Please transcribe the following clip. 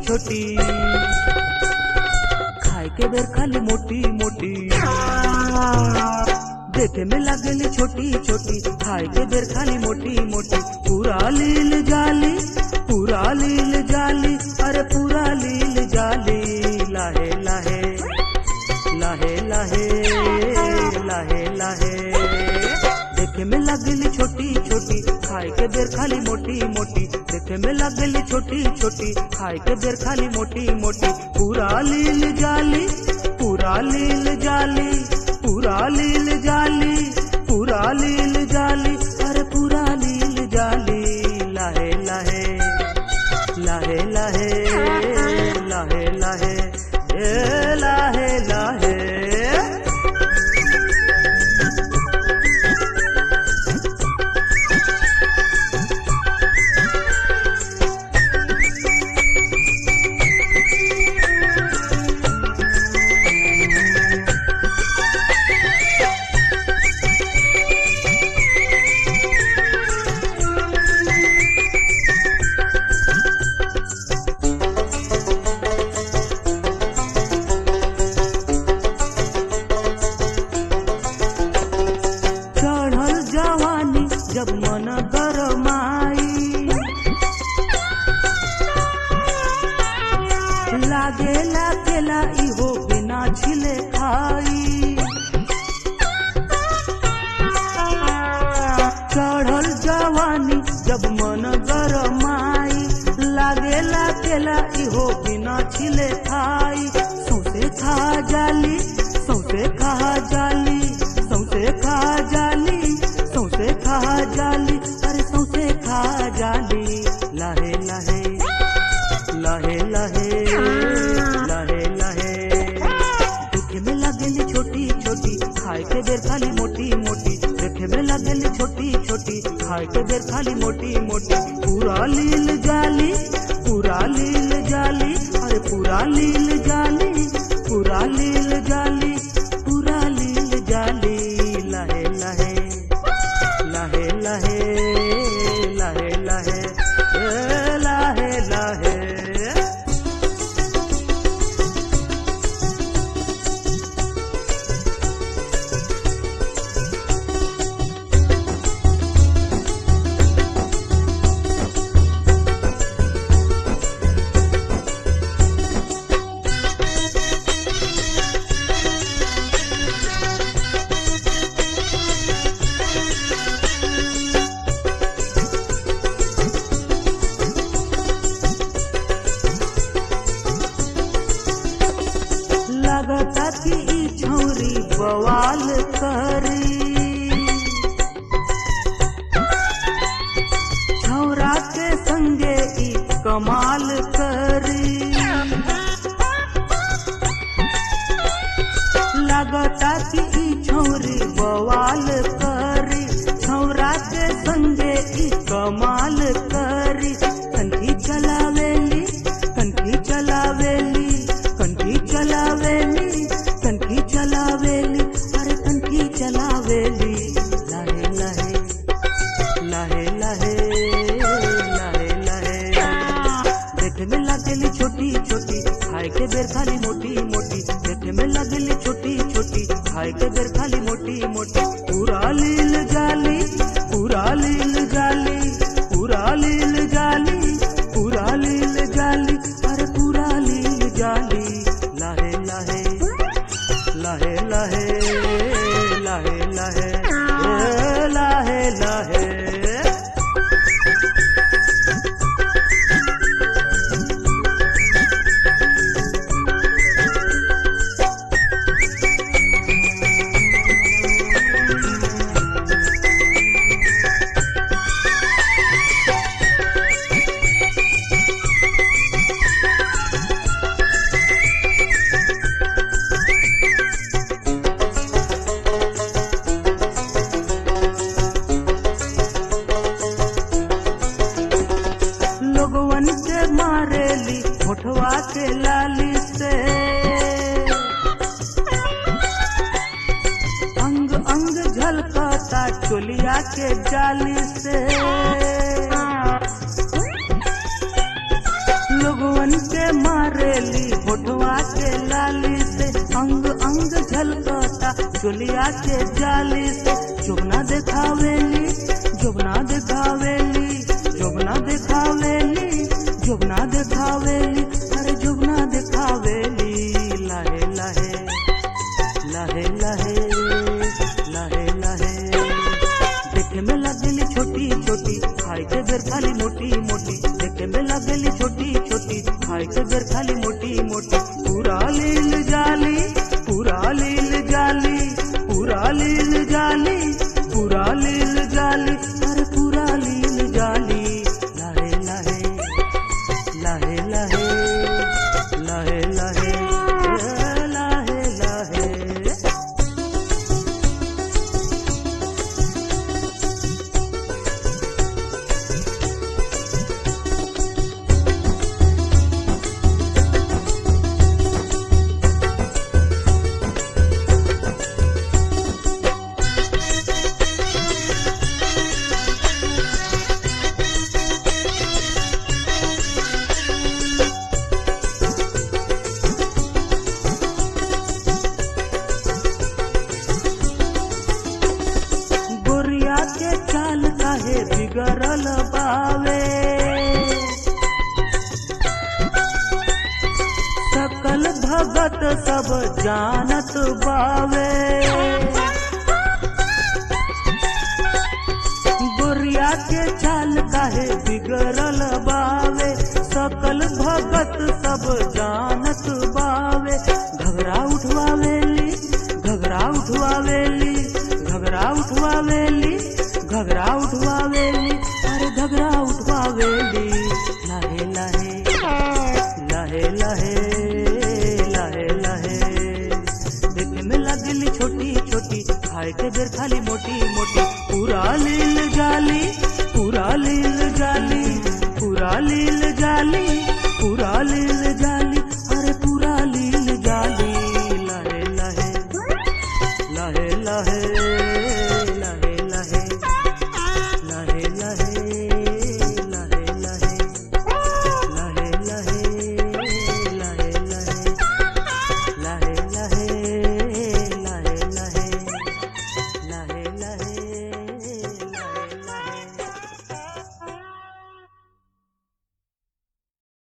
छोटी खाए के बेर खाली मोटी मोटी देखे में लगली छोटी छोटी खाए के बेर खाली मोटी मोटी पूरा लील जाली पूरा लील जाली अरे पूरा लील जाली लाहे लाहे लाहे लाहे लाहे लाहे देखे में लगली छोटी छोटी खाए के बेर खाली मोटी मोटी देखे में लगली छोटी छोटी खाए के बेर खाली मोटी मोटी पूरा लील जाली पूरा लील जाली पूरा लील जाली पूरा लील जाली अरे पूरा लील जाली लाहे लाहे लाहे लाहे लाहे लाहे ए लाहे लाहे चढ़ल जवानी जब मन गरमाई लागे लागेला इहो बिना छिले खाई चढ़ल जवानी जब मन गरमाई लागे लागेला इहो बिना छिले खाई सौसे खा जाली सौसे खा जाली सौसे खा जाली सौसे खा जाली अरे सौसे खा जाली लाहे लाहे लाहे लाहे लाहे लाहे देखे में लगेली छोटी छोटी खाए के बेर खाली मोटी मोटी देखे में लगेली छोटी छोटी खाए के बेर खाली मोटी मोटी पूरा लील जाली पूरा लील जाली अरे पूरा लील जाली पूरा लील जाली पूरा लील जाली लाहे लाहे लाहे लाहे लाहे लाहे ए लाहे लाहे लगता कि ई छौरी बवाल करी छौरा के संगे ई कमाल करी लगता कि ई छौरी बवाल करी छौरा के संगे ई कमाल करी कंठी चलावेली कंठी चलावेली कंठी चलावेली कंठी चलावेली अरे कंठी चलावेली लाहे लाहे लाहे लाहे लाहे लाहे देखे में लगेली छोटी छोटी खाए के बेर खाली मोटी मोटी देखे में लगेली छोटी छोटी खाए के बेर खाली मोटी मोटी पूरा लील जाली पूरा लील जाली पूरा लील जाली पूरा लील जाली अरे पूरा लील जाली लाहे लाहे लाहे लाहे लाहे लाहे ए लाहे लाहे लोगवन के मारेली होठवा के लाली से अंग अंग झलकता चोलिया के जाली से लोगवन के अंग झलकता चोलिया के जाली से जोबना देखावेली जोबना देखावेली जोबना देखावेली जोबना देखावेली अरे जोबना देखावेली लहे लहे लहे लहे लहे लहे देखे में लगेली छोटी छोटी खाए के बेर खाली मोटी मोटी देखे में लगेली छोटी छोटी खाए के बेर खाली मोटी मोटी पूरा लील जाली पूरा लील जाली पूरा लील जाली पूरा लील जाली अरे पूरा लील जाली लहे लहे लहे लहे लहे लहे लहे लहे गोरिया के चाल काहे बिगड़ल बावे सकल भगत सब जानत बावे गोरिया के चाल काहे बिगड़ल बावे